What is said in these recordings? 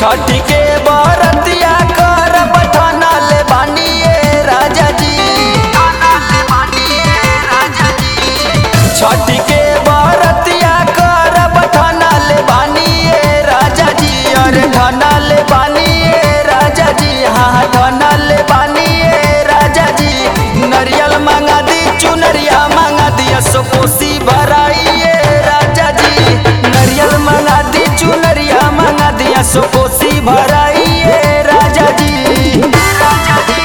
छठ के बरतिया कर बठाना ले बानिए राजा जी छठ के बरतिया कर बठाना ले बानिए राजा जी अरे ठाना ले बानिए राजा जी हाँ ठाना ले बानिए राजा जी नरियल मांगा दी चुनरिया मांगा दिया सो कोसी भराइए राजा जी नरियल मांगा दी चुनरिया मांगा दिया सो कोसी भराइए राजा जी राजा जी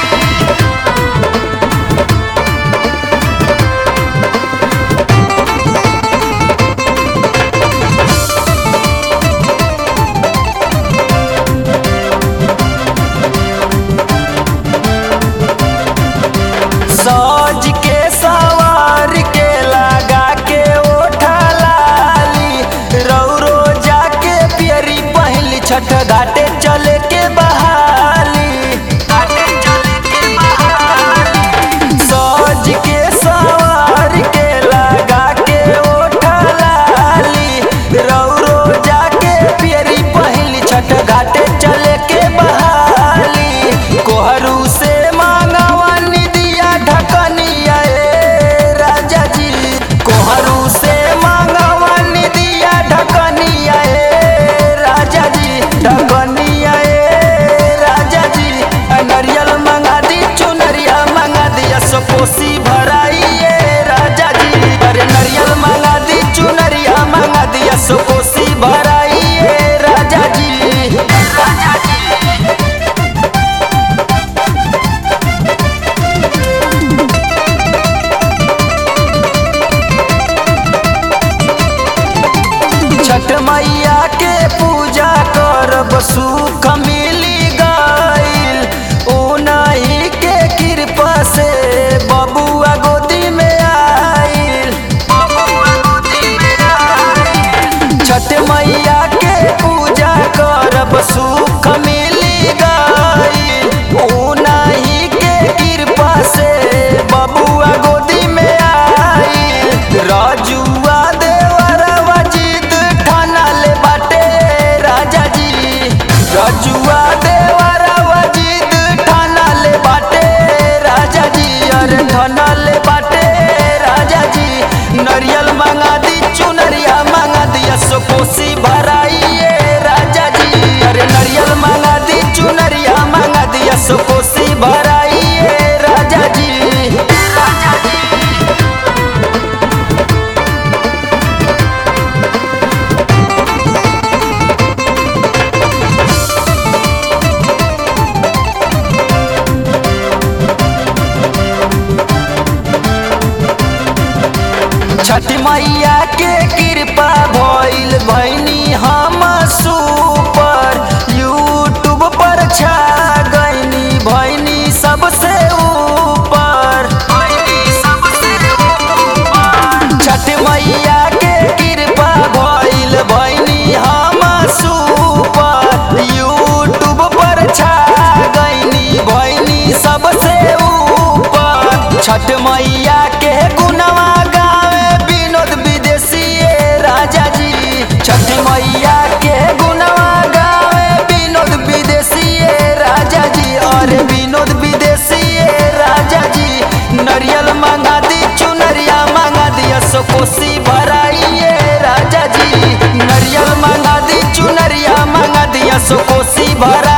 सज के सवार के लगा के ओठा लाली रौरो जाके पियरी पहली छठ घाटे चले के बहाली घाटे चले के बहाली सज के सवार के लगा के ओठा लाली रौरो जाके पियरी पहली छठ घाटे चले के बहाली कोहरू से मांगवानी दिया ढकनिया ए राजा जी कोहरू से मांगवानी दिया ढकनिया ए राजा जी ढकनिया ए राजा जी नरियल मंगा दी चुनरिया मंगा दिया सो कोसी भराइए राजा जी अरे नरियल मंगा दी चुनरिया मंगा दिया सो कोसी भराइए राजा जी राजा जी छठ मैया के पूजा करब सुख मिली गईल उनही के कृपा से बबुआ गोदी में आईल छठ मैया के पूजा करब सुख मिली गईल उनही के कृपा से बबुआ गोदी में आईल राजुआ देवरवा जिद ठाना ले बाटे राजा जी राजुआ देवरवा जिद ठाना ले बाटे राजा जी अरे ठाना ले बाटे राजा जी नरियल मांगा दी चुनरिया मांगा दिया सो कोसी भराइए राजा जी अरे नरियल मांगा दी चुनरिया मांगा दिया सो कोसी भराइए राजा जी राजा जी छठ मैया के कृपा भइल भैनी हम सुपर यूट्यूब पर छा गईनी भैनी सबसे ऊपर छठ मैया के कृपा भइल भैनी हम सुपर यूट्यूब पर छा गईनी भैनी सबसे ऊपर छठ मैया के गुनवा गावे विनोद विदेशी राजा जी छठ मैया के गुनवा गावे विनोद विदेशी राजा जी अरे विनोद विदेशी राजा जी नरियल मांगा दी चुनरिया मांगा दिया सो कोसी भराइए राजा जी नरियल मांगा दी चुनरिया मांगा दिया सो कोसी भरा